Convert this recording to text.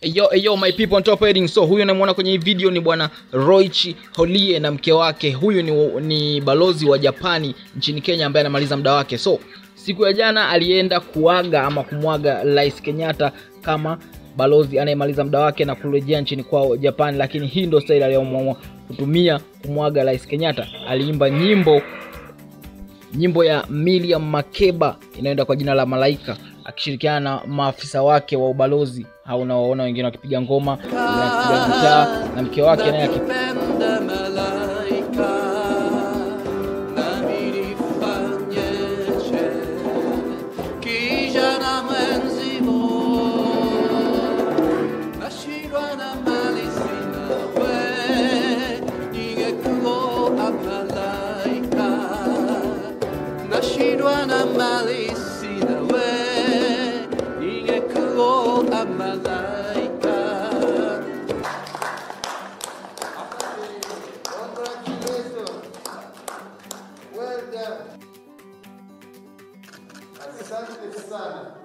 Yo, yo my people on top heading. So huyu unamwona kwenye hii video ni bwana Roichi Holie na mke wake. Huyu ni, ni balozi wa Japani nchini Kenya ambaye anamaliza muda wake. So siku ya jana alienda kuaga ama kumwaga Rais Kenyatta kama balozi anayemaliza muda wake na kurejea nchini kwao Japani, lakini hii ndio style aliyoamua kutumia kumwaga Rais Kenyatta. Aliimba nyimbo nyimbo ya Miriam Makeba inayoenda kwa jina la Malaika akishirikiana na maafisa wake wa ubalozi au unawaona wengine wakipiga ngoma wakipiga gitaa na mke wake naye aki- Nakipenda malaika nami nifanyeshe kijana mwenzivo nashindwa na mali sina we ningekuoa malaika nashindwa na mali sina we ningekuoa malaika Congratulations. Well done. Asante sana.